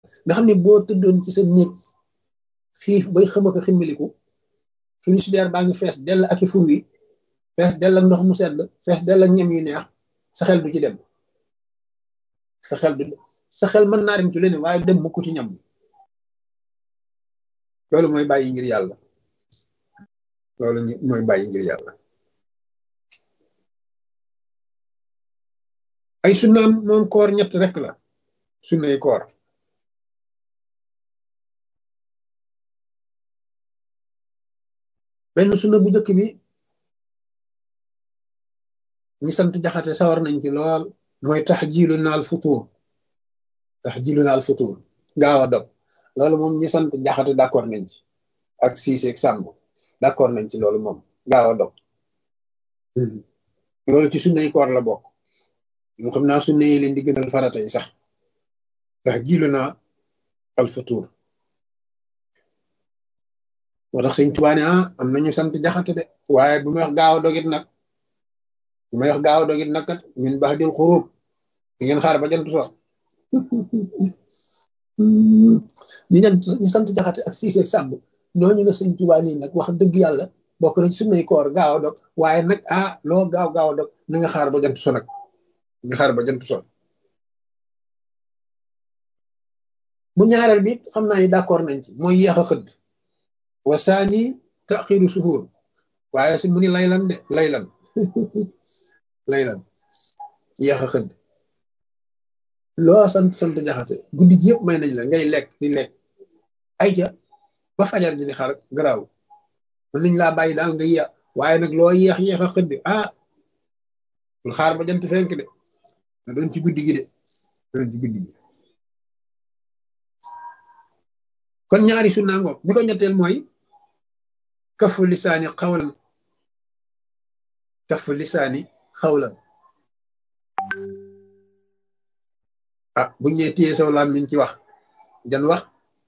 nga xam ne boo tëddoon ci sa néeg xiif bay xëma ko ximmiliku frigidaire baa ngi fees dell ak i fur wi fees dell ak ndox mu sedd fees dell ak ñam yu neex sa xel du ci dem sa xel du sa xel mën naa dem ci leneen waaye dem mukk ci ñam loolu mooy bàyyi ngir yàlla loolu mooy bàyyi ngir yàlla ay sunnaam moom koor ñett rek la sunnay koor benn sunna bu njëkk bi ñi sant jaxate sawar nañ ci lool mooy tax jiilu naal futuur tax jiilu naal futuur gaaw a dog loolu moom ñi sant jaxate d'accord nañ ci ak siiseeg sàmb d'accord nañ ci loolu moom gaaw a dog loolu ci sunnay koor la bokk moo xam naa sunna yi leen di gënal farata yi sax tax jiilu naa al futuur moo tax sëñ Tuubaa ne ah am nañu sant jaxate de waaye bu may wax gaaw a dogit nag bu may wax gaaw a dogit nag kat min baax dil xuruub di ngeen xaar ba jant sox ñi ñan ñu sant jaxate ak siise ak sàmb ñooñu la sëñ Tuubaa nii nag wax dëgg yàlla bokk na ci sunnay koor gaaw a dog waaye nag ah loo gaaw gaaw a dog na nga xaar ba jant so nag nga xaar ba jant so bu ñaareel bi xam naa ni d'accord nañ ci mooy yéex a xëdd wasaani taxiru suhuur waaye si mu ni laylan de laylan laylan yéex a xëdd loo sant sant jaxate guddi gi yëpp may nañ la ngay lekk di lekk ay ca ba fajar ji di xar garaaw mën nañ laa bàyyi daal nga yéex waaye nag loo yéex yéex a xëdd ah bul xaar ba jant fenk de na doon ci guddi gi de doon ci guddi gi kon ñaari sunna ngoog bi ko ñetteel mooy kafu lisaani xawlan kafu lisaani xawlan ah buñ ñee téye saw làmmiñ ci wax jan wax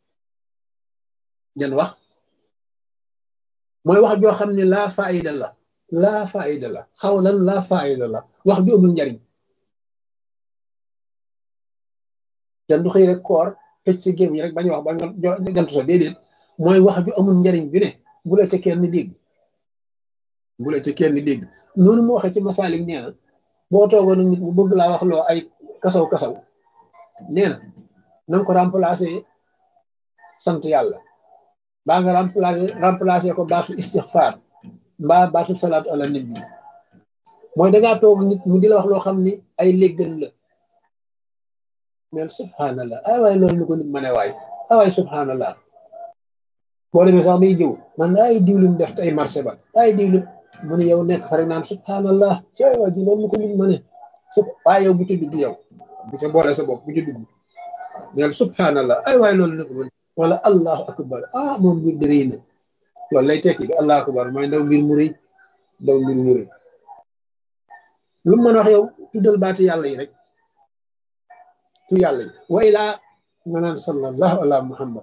jan wax mooy wax joo xam ne laa faayida la laa faayida la xawlan laa faayida la wax ju amul njariñ jan du xëy rek koor tëj si géem yi rek bañ wax ba nga jantu sa déedéet mooy wax ju amul njariñ bi ne bu la ca kenn dégg bu la ca kenn dégg noonu mu waxee ci masaalik nee na boo toogoon nit mu bëgg laa wax loo ay kasaw kasaw nee na nanga ko remplacer sant yàlla baa nga remplacer remplacer ko baatu istixfaar mbaa baatu salaatu ala nabi mooy dangaa toog nit mu di la wax loo xam ni ay léggan la mel subhanallah ay waay loolu lu ko nit ma ne waay ay waay subhanallah boo demee sax day jëw man ay diwlin def ay marché ba ay diwlin mu ne yow nekk fa rek naan subhanallah ci ay waay ji loolu lu ko nit ma ne su waaye yow bu ci dugg yow bu ca boole sa bopp bu ci dugg neel subhanallah ay waay loolu lu ko mën wala allahu akbar ah moom mbir di rëy na loolu lay tekki di allahu akbar mooy ndaw mbir mu rëy ndaw mbir mu rëy lu mu mën wax yow tuddal baati yàlla yi rek tu yàlla yi wa ilaa nga naan sallallahu ala muhammad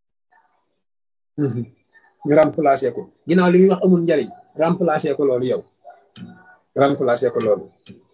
nga remplacé ko ginnaaw li muy wax amul njariñ remplacé ko loolu yow remplacé ko loolu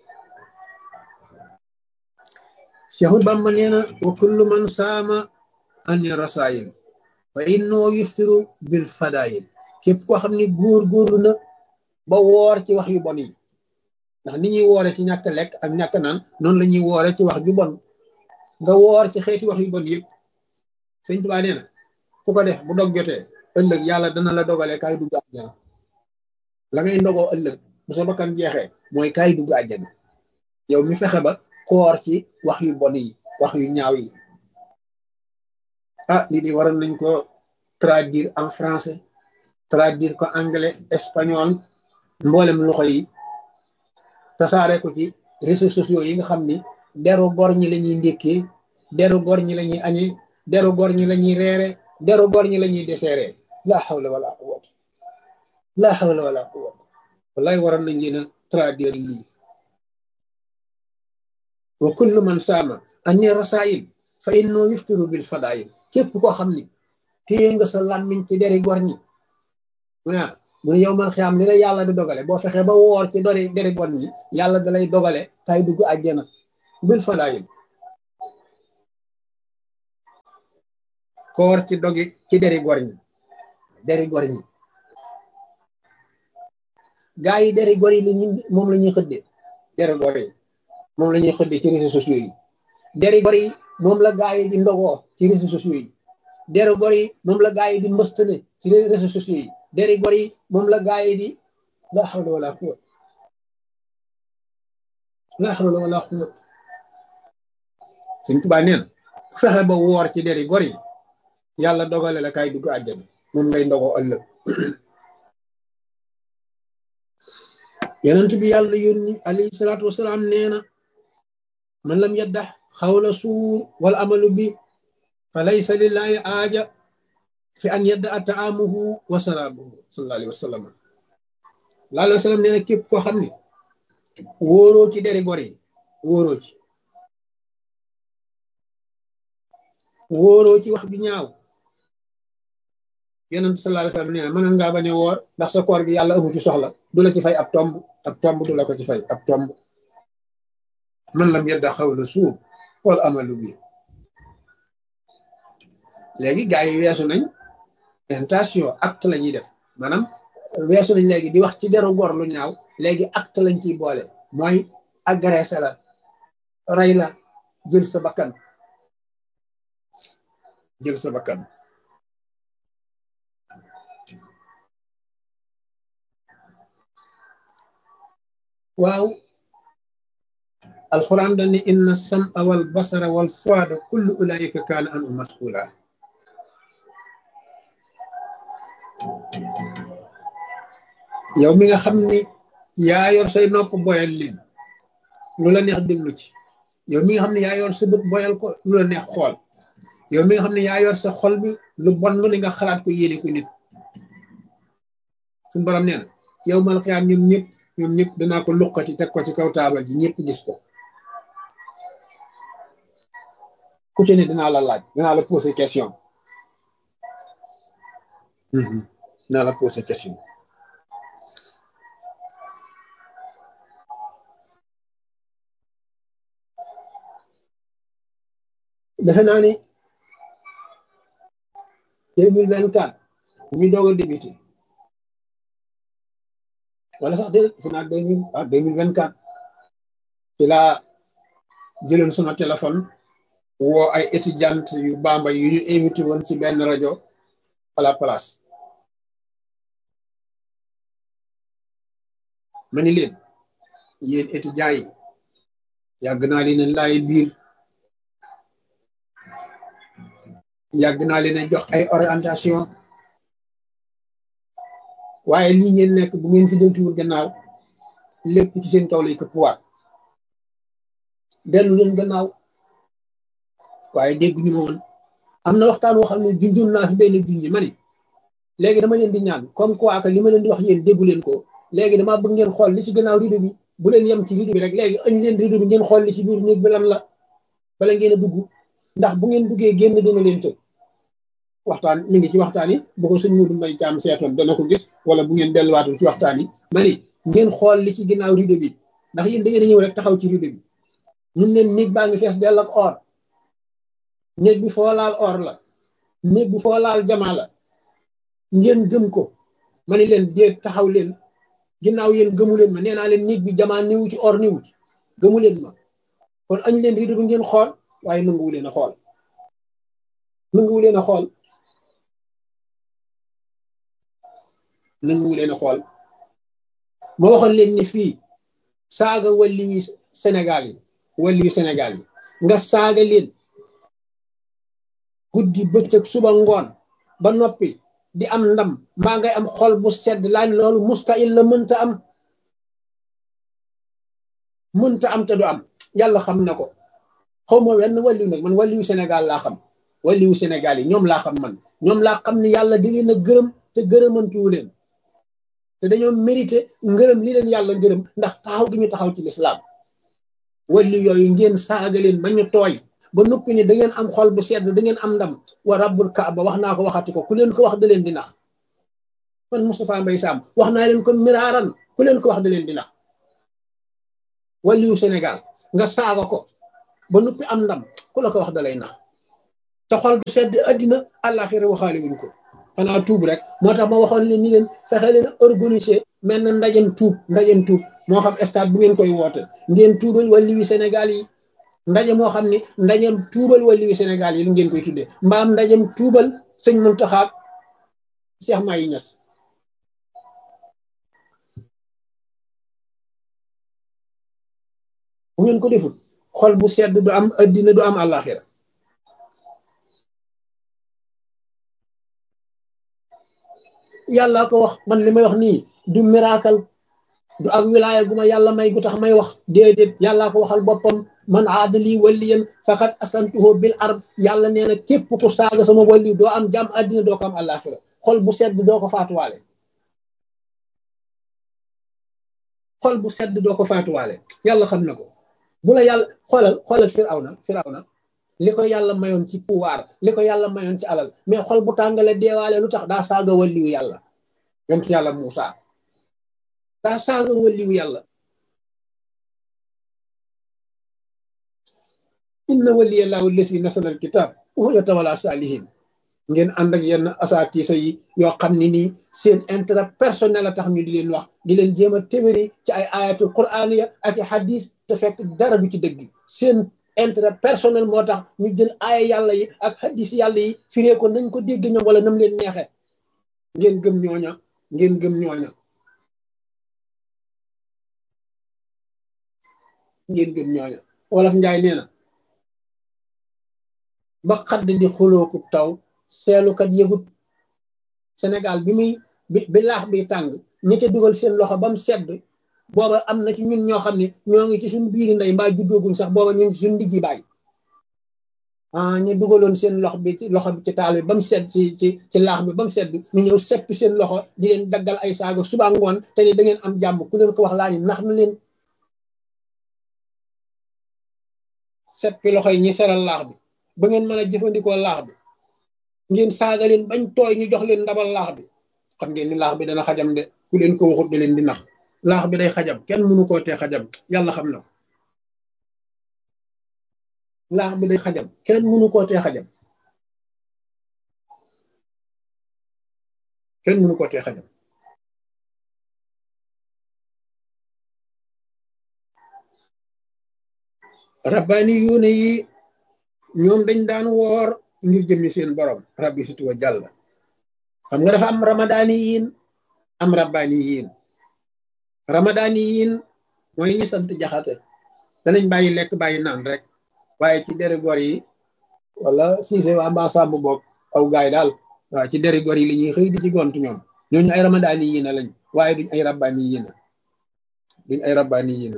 Seexu Bàmba nee na wa kullu man saama ani rasaayil fa innoo yuftiru bil fadaayil képp koo xam ne góor góorlu na ba woor ci wax yu bon yi ndax ni ñuy woore ci ñàkk lekk ak ñàkk naan noonu la ñuy woore ci wax ju bon nga woor ci xeeti wax yu bon yëpp sëñ Tuubaa nee na ku ko def bu dog jotee ëllëg yàlla dana la dogalee kaay dugg àjjana la ngay ndogoo ëllëg bu sa bakkan jeexee mooy kaay dugg àjjana yow mi fexe ba koor ci wax yu bon yi wax yu ñaaw yi ah lii di waroon nañ ko traduire en français traduire ko anglais espagnol mboolem loxo yi tasaare ko ci réseaux sociaux yi nga xam ni deru gor ñi la ñuy ndékkee deru gor ñi la ñuy añee deru gor ñi la ñuy reere deru gor ñi la ñuy deseere laa xawla wala quwwata laa xawla wala quwwata wallahi waroon nañ leen a traduire lii wa kullu man saama anni rasail fa innoo yuftiru bil fadail képp koo xam ni téye nga sa làmmiñ ci deri gor ñi mu ne mu ne yow man xiyaam li la yàlla di dogale boo fexee ba woor ci dori deri gor ñi yàlla da lay dogale kay dugg àjjana bil fadail koor ci dogi ci deri gor ñi deri gor ñi gaa yi deri gor yi la ñu moom la ñuy xëdde deri gor yi moom la ñuy xëdde ci réseaux sociaux yi deri gor yi moom la gaa yi di ndogoo ci réseaux sociaux yi deri gor yi moom la gaa yi di mbëstane ci réseaux sociaux yi deri gor yi moom la gaa yi di la hawla wala quwwat la hawla wala quwwat Sëñ Tuubaa nee na fexe ba woor ci deri gor yi yàlla dogale la kay dugg àjjana moom ngay ndogoo ëllëg yonent bi yàlla yónni alayhi salaatu wasalaam nee na man lam yaddax xawla suur wal amalu bi fa laysa lillahi aaja fi an yadda a taamuhu wa saraabuhu sallallahu alayhi wa sallam laa alayhi wa sallam nee na képp koo xam ne wóoroo ci deri gor yi wóoroo ci wóoroo ci wax bi ñaaw yonent sallallahu alayhi wa sallam nee na mënoon ngaa bañ a woor ndax sa koor gi yàlla amu ci soxla du la ci fay ab tomb ab tomb du la ko ci fay ab tomb man lam yedda xawla suub wal amalu bi léegi gars yi weesu nañ intention acte la ñuy def maanaam weesu nañ léegi di wax ci deru gor lu ñaaw léegi acte lañ ciy boole mooy agressé la rey la jël sa bakkan jël sa bakkan waaw alquran dañ ne inna sam'a wal basara wal fuada kullu ulaika kaana anhu mas'ula yow mi nga xam ni yaa yor say nopp boyal leen lu la neex déglu ci yow mi nga xam ne yaa yor sa bët boyal ko lu la neex xool yow mi nga xam ne yaa yor sa xol bi lu bon lu ne nga xalaat ko yéene ko nit suñu borom nee na yow mal xiyaam ñoom ñëpp ñoom ñëpp danaa ko luqati teg ko ci kaw taabal ji ñëpp gis ko ku ci ne dinaa la laaj dinaa la poser question dinaa la poser question defe naa ni deux mille vingt quatre ñu doog a débuté wala sax déedéet defe naa deux mille ah deux mille vingt quatre ci laa jëloon sama téléphone woo ay étudiante yu bamba yu ñu invité woon ci benn rajo à la place ma ni leen yéen étudiants yi yàgg naa leen laay biir yàgg naa leen a jox ay orientation waaye lii ngeen nekk bu ngeen fi deltuwul gannaaw lépp ci seen kaw lay këppwaat dellu leen gannaaw waaye dégg ñu ma woon am na waxtaan woo xam ne junjun naa fi benn junji ma ni léegi dama leen di ñaan comme quoi que li ma leen di wax yéen déggu leen ko léegi dama bëgg ngeen xool li ci gannaaw rido bi bu leen yem ci rido bi rek léegi añ leen rido bi ngeen xool li ci biir néeg bi lan la bala ngeen a dugg ndax bu ngeen duggee génn dina leen të waxtaan mi ngi ci waxtaan yi bu ko sëñ Modou Mbaye Thiam seetoon dana ko gis wala bu ngeen delluwaatul ci waxtaan yi ma ni ngeen xool li ci ginnaaw rido bi ndax yéen da ngeen a ñëw rek taxaw ci rido bi ñun leen néeg baa ngi fees dell ak or néeg bi foo laal or la néeg bi foo laal jamaa la ngeen gëm ko ma ni leen déet taxaw leen ginnaaw yéen gëmu leen ma nee naa leen néeg bi jamaa niwu ci or niwu ci gëmu leen ma kon añ leen rido bi ngeen xool waaye nanguwu leen a xool nanguwu leen a xool nanguwu leen a xool ma waxoon leen ni fii saaga walli wi Sénégal yi walli wi Sénégal yi nga saaga leen guddi bëccëg suba ngoon ba noppi di am ndam mbaa ngay am xol bu sedd laan loolu mustahil la mënta am mënta am te du am yàlla xam na ko xaw ma wenn walliw nag man walliwu Sénégal laa xam walliwu Sénégal yi ñoom laa xam man ñoom laa xam ni yàlla di leen a gërëm te gërëmantuwu leen te dañoo mérité ngërëm li leen yàlla ngërëm ndax taxaw gi ñu taxaw ci lislaam walli yooyu ngeen saaga leen ba ñu tooy ba noppi ni da ngeen am xol bu sedd da ngeen am ndam wa rabbul kaaba wax naa ko waxati ko ku leen ko wax da leen di nax man Moustapha Mbaye Sam wax naa leen ko miraaran ku leen ko wax da leen di nax walliwu Sénégal nga saaga ko ba noppi am ndam ku la ko wax da lay nax sa xol du sedd addina àllaaxira waxaale wuñ ko xanaa tuub rek moo tax ma waxoon leen ni leen fexe leen organiser mel na ndajem tuub ndajem tuub moo xam stade bu ngeen koy woote ngeen tuubal wàlli wi Sénégal yi ndaje moo xam ni ndajem tuubal wàlli wi Sénégal yi lu ngeen koy tuddee mbaam ndajem tuubal sëñ Muntaxa Cheikh Mahi Niass bu ngeen ko defut xol bu sedd du am addina du am àllaaxira yàlla ko wax man li may wax nii du miracle du ak wilaaya gu ma yàlla may gu tax may wax déedéet yàllaa ko waxal boppam man aadali waliyan faqad asantuhu bil arb yàlla nee na képp ku saaga sama wali doo am jàmm àddina doo ko am àllaaxira xol bu sedd doo ko faatuwaale xol bu sedd doo ko faatuwaale yàlla xam na ko bu la yàlla xoolal xoolal firawna firawna li ko yàlla mayoon ci pouvoir li ko yàlla mayoon ci alal mais xol bu tàngale deewaale lu tax daa saaga waliyu yàlla yonent yàlla Muusa daa saaga waliyu yàlla inna waliya laahu lesi nasala al kitab wa huwa yatawalla salihin ngeen ànd ak yenn asaatiisa yi yoo xam ne nii seen intérêt personnel a tax ñu di leen wax di leen jéem a téwéri ci ay ayatul qur'aniya ak i hadis te fekk dara du ci dëgg seen intérêt personnel moo tax ñu jël aaya yàlla yi ak hadis yàlla yi firee ko nañ ko dégg ñoom wala nam leen neexe ngeen gëm ñooña ngeen gëm ñooña ngeen gëm ñooña wolof njaay nee na ba xadd di xulooku taw seelukat yëgut Sénégal bi muy bi bi laax bi tàng ñi ca dugal seen loxo ba mu sedd booba am na ci ñun ñoo xam ne ñoo ngi ci suñu biiri ndey mbaa juddooguñ sax booba ñu ngi ci suñu diggi baay ah ñu dugaloon seen loxo bi ci loxo bi ci taal bi ba mu sedd ci ci ci laax bi ba mu sedd ñu ñëw seppi seen loxo di leen daggal ay saaga suba ngoon te ni da ngeen am jàmm ku leen ko wax laa ni nax na leen seppi loxo yi ñi seral laax bi ba ngeen mën a jëfandikoo laax bi ngeen saaga leen bañ tooy ñu jox leen ndabal laax bi xam ngeen ni laax bi dana xajam de ku leen ko waxut da leen di nax laax bi day xajam kenn mënu koo tee xajam yàlla xam na ko laax bi day xajam kenn mënu koo tee xajam kenn mënu koo tee xajam rabbaani yuune yi ñoom dañ daan woor ngir jëmmi seen borom rabbi situ wa jàll xam nga dafa am ramadaani yiin am rabbaani yiin ramadaani yiin mooy ñi sant jaxate danañ bàyyi lekk bàyyi naan rek waaye ci deri gor yi wala siise waa mbaa sàmm boog aw gaay daal waaw ci deri gor yi li ñuy xëy di ci gont ñoom ñooñu ay ramadaani yiina lañ waaye duñ ay rabbaani yiina duñ ay rabbaani yiina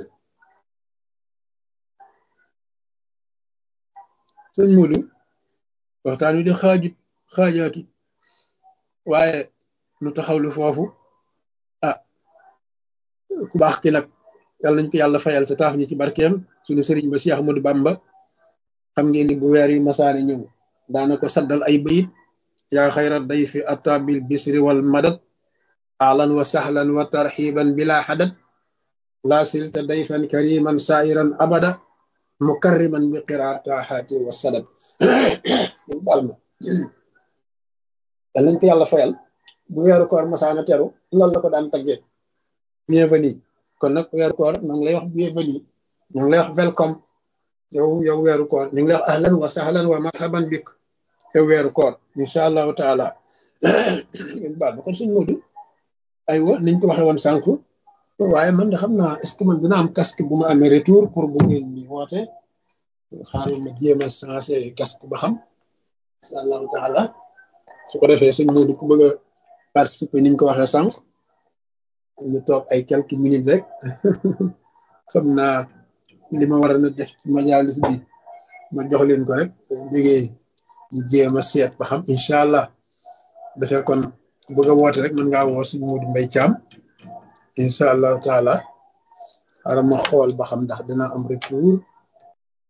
sëñ Modou waxtaan wi di xaajut xaajaatut waaye nu taxawlu foofu ah ku baax ki nag yàlla nañ ko yàlla fayal te taaf ñi ci barkeem suñu sëriñ ba Cheikh Ahmadou Bamba xam ngeen ni bu weer yi masaane ñëw daana ko saddal ay bayit yaa xayra dayfi ata bil bisri wal madad ahlan wa sahlan wa tarxiban bila xadad laa silta dayfan kariman sairan abada mukarriman bi qiraataxaati wa sadad baal ma yal nañ ko yàlla fayal bu weeru koor masaana teru loolu la ko daan taggee bienvenue kon nag weeru koor ñu ngi lay wax bienvenue ñu ngi lay wax welcome yow yow weeru koor ñu ngi lay wax ahlan wa sahlan wa marhaban bik yow weeru koor incha allahu taala ngeen baal ma kon suñ modu ay wa niñ ko waxee woon sànq waaye man de xam naa est ce que man dina am casque bu ma amee retour pour bu ngeen di woote xaaral ma jéem a sensé casque ba xam incha allahu taala su ko defee suñ Moodu ku bëgg a participer ni ñu ko waxee sànq ñu toog ay quelques minutes rek xam naa li ma war a na def ci majalis bi ma jox leen ko rek jógee ñu jéem a seet ba xam incha allah dafee kon bëgg a woote rek mën ngaa woo suñ Moodu Mbay Caam incha allahu taala xaaral ma xool ba xam ndax dina am retour